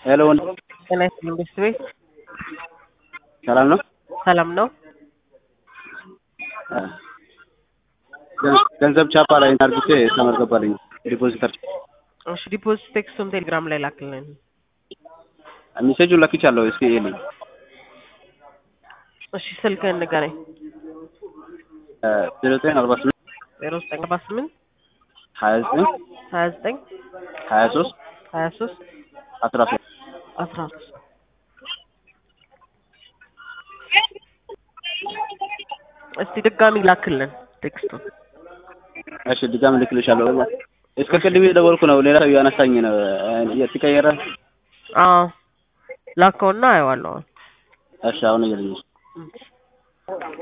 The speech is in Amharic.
ሄሎ ወንድ ጤና ይስጥልኝ ቤት ቤት ሰላም ነው? ሰላም ነው። ገን- ገንዘብ ቻፓ ላይ አርግቼ ተመዝገባልኝ ዲፖዚተር እሺ ዲፖዚት ቴክስቱን ቴሌግራም ላይ ላክልን። ሜሴጁን ለክቻለሁ። እስኪ ይልኝ እሺ ስልክህን ንገረኝ። ዜሮ ዘጠኝ አርባ ስምንት ዜሮ ዘጠኝ አርባ ስምንት ሀያ ዘጠኝ ሀያ ዘጠኝ ሀያ ሶስት ሀያ ሶስት አስራ ሶስት አስራ ሶስት እስቲ ድጋሚ ላክልን ቴክስቱን። እሺ ድጋሚ ልክልሻለሁ። እስከ ቅድም የደወልኩ ነው። ሌላ ሰው ያነሳኝ ነው የተቀየረ። አዎ ላከውና አየዋለሁ። እሺ አሁን እየልኝ እሺ